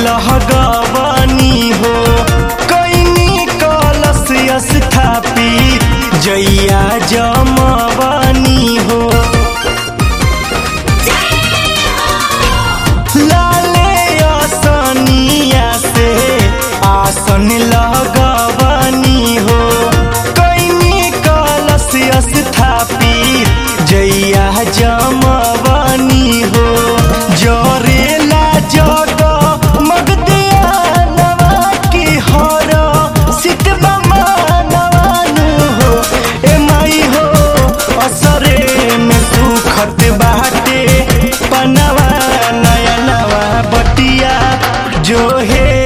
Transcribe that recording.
लहगवानी हो कैनी कलश स्थापी जैया जमवानी हो लाले असनिया से आसन लगवानी हो कैनी कलश स्थापी जैया जमवानी हो जरेला जग मगदियानवा की हर सितबा मानवानु हो ए माई हो असरे में सुखत बाटे पनवा नया नवा बटिया जो हे